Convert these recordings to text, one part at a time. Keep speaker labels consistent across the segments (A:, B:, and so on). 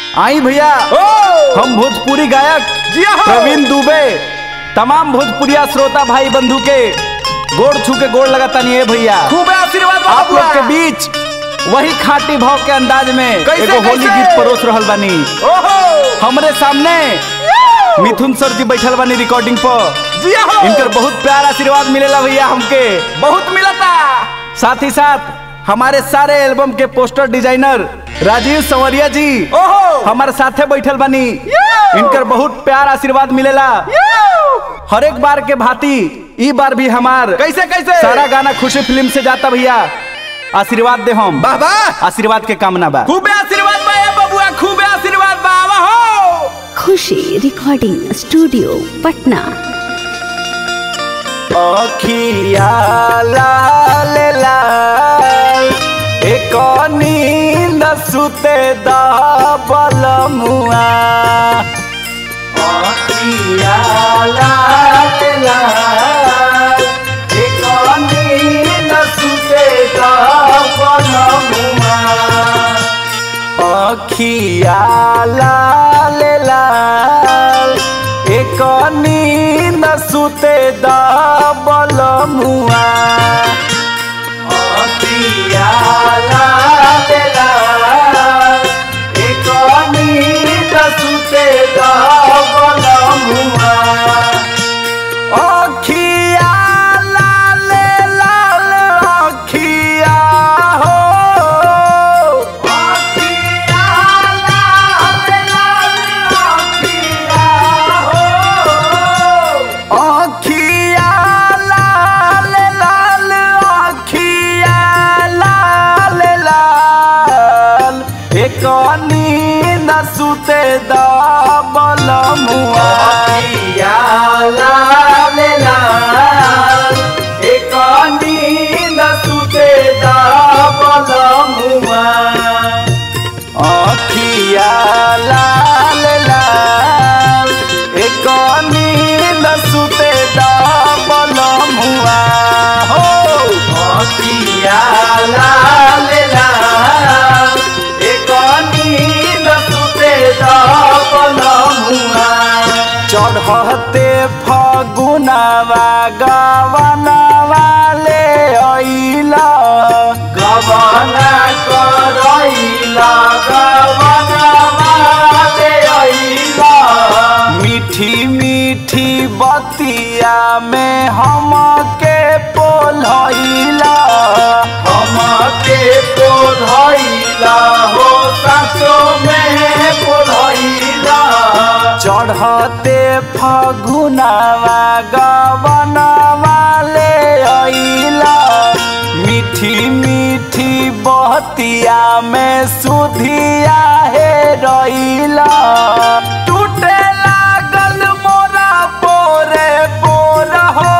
A: आई भैया
B: ओ
A: हम भोजपुरी गायक
B: जिया हो।
A: प्रवीण दुबे तमाम भोजपुरिया श्रोता भाई बंधु के गोड़ छू के गोड़ लगाता नहीं है भैया
B: खूब आशीर्वाद बा
A: आप लोग
B: बबुआ।
A: के बीच वही खाटी भाव के अंदाज में
B: कैसे,
A: एगो होली
B: कैसे?
A: गीत परोस रहल बानी
B: ओहो
A: हमरे सामने मिथुन सर जी बैठल बानी रिकॉर्डिंग पर
B: जिया हो
A: इनकर बहुत प्यार आशीर्वाद मिलेला भैया हमके
B: बहुत मिलता
A: साथ ही साथ हमारे सारे एल्बम के पोस्टर डिजाइनर राजीव संवरिया जी
B: ओहो
A: हमारे साथे बैठल बानी इनकर बहुत प्यार आशीर्वाद मिलेला हर एक बार के भांति ई बार भी हमार
B: कैसे कैसे
A: सारा गाना खुशी फिल्म से जाता भैया आशीर्वाद दे हम
B: वाह वाह
A: आशीर्वाद के कामना बा
B: खूब आशीर्वाद बा ए बबुआ खूब आशीर्वाद बा आवा हो
C: खुशी रिकॉर्डिंग स्टूडियो पटना
A: अखिया लाल लाल एक नींद सुते दबल मुआ अखिया लाल लाल एक नींद सुते दबल मुआ अखिया लाल लाल एक नींद सुते दबल मुआ अखिया लाल लाल एक नींद सुते दबल मुआ अखिया लाल लाल अखिया हो अखिया लाल लाल अखिया हो अखिया लाल लाल अखिया लाल लाल एक नींद सुते दबल मुआ अखिया लाल लाल एक नींद सुते दबल मुआ अखिया लाल लाल एक नींद सुते दबल मुआ हो अखिया लाल लाल एक नींद सुते दबल मुआ चढ़ते फगुनवा गवनवा ले अइला गवना करैला गवनवा ले अइला मीठी मीठी बतिया में हमके पोलैला हमके पोलैला हो सासो में पोलैला चढ़ते फगुनवा गवनवा ले अइला मीठी मीठी बहतिया में सुधिया हे रइला टूटे लागल मोरा पोरे पोर हो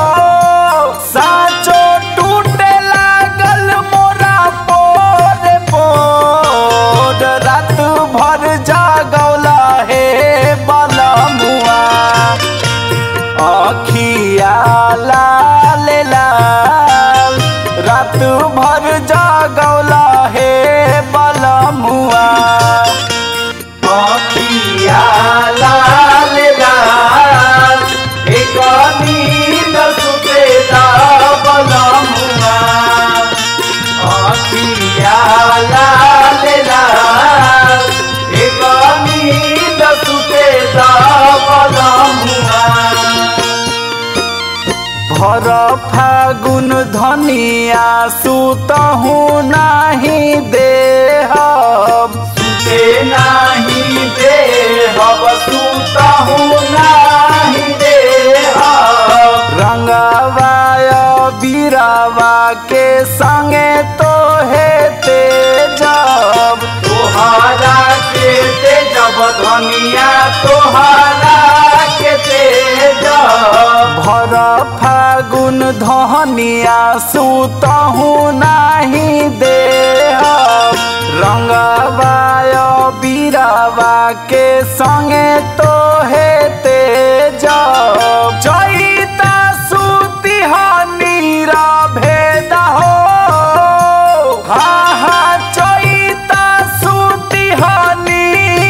A: साचो टूटे लागल मोरा पोरे पोर रात भर जागौला हे बलमुआ अखिया लाल लाल रात भर जागौला हे बलमुआ अखिया लाल लाल एक नींद सुते बलमुआ अखिया लाल लाल एक नींद सुते बलमुआ भर फागुन धनिया सुतहु नाही देहब सुते नाही देहब सुतहु नाही देहब रंगवाय बीरावा के संगे तो हे तेजब तोहरा के तेजब धनिया तोहरा के तेजब भर फागुन धनिया सुतहु नाही देह रंगवाय बीरावा के संगे तो हे तेज जईता सुती नीरा भेद हो हा हा चैता सुती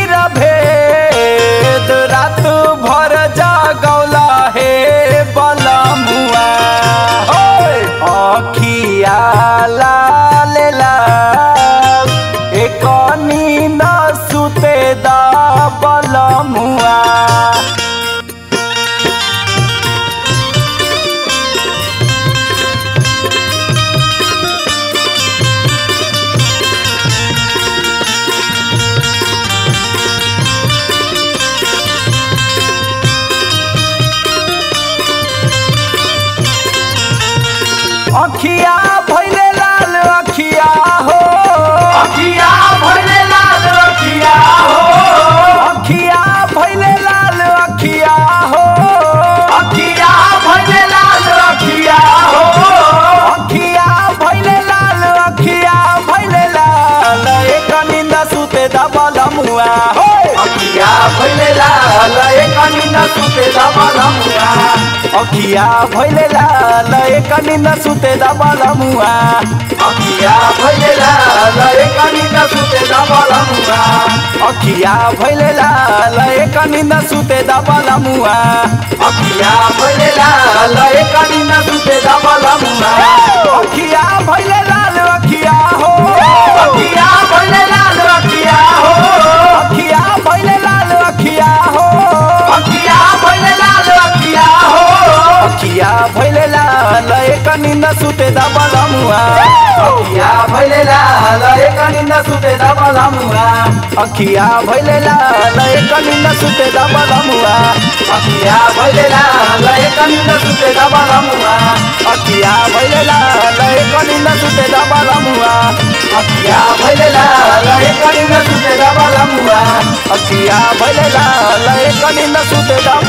A: अखिया भैले लाल अखिया हो
B: अखिया भइले लाल अखिया हो
A: अखिया भैले लाल अखिया हो
B: अखिया भइले लाल अखिया हो
A: अखिया भैले लाल अखिया भैले लाल एक निंद सुते दबल मुआ हो
B: अखिया भइले लाल एक निंद सुते दबल मुआ
A: अखिया भैले लाल एक निंद सुते दबल मुआ
B: अखिया भइले लाल एक निंद सुते दबल मुआ
A: अखिया भैले लाल एक निंद सुते दबल मुआ
B: अखिया भइले लाल एक निंद सुते दबल मुआ
A: अखिया भैले लाल अखिया हो
B: अखिया भइले लाल अखिया हो
A: अखिया भैले लाल अखिया हो
B: अखिया भइले लाल अखिया हो
A: अखिया भैले लाल एक निंद सुते दबल मुआ
B: अखिया भइले लाल एक निंद सुते दबल मुआ
A: अखिया भैले लाल एक निंद सुते दबल मुआ
B: अखिया भइले लाल एक निंद सुते दबल मुआ
A: अखिया भैले लाल एक निंद सुते दबल मुआ
B: अखिया भइले लाल एक निंद सुते दबल मुआ
A: अखिया भैले लाल एक निंद सुते दबल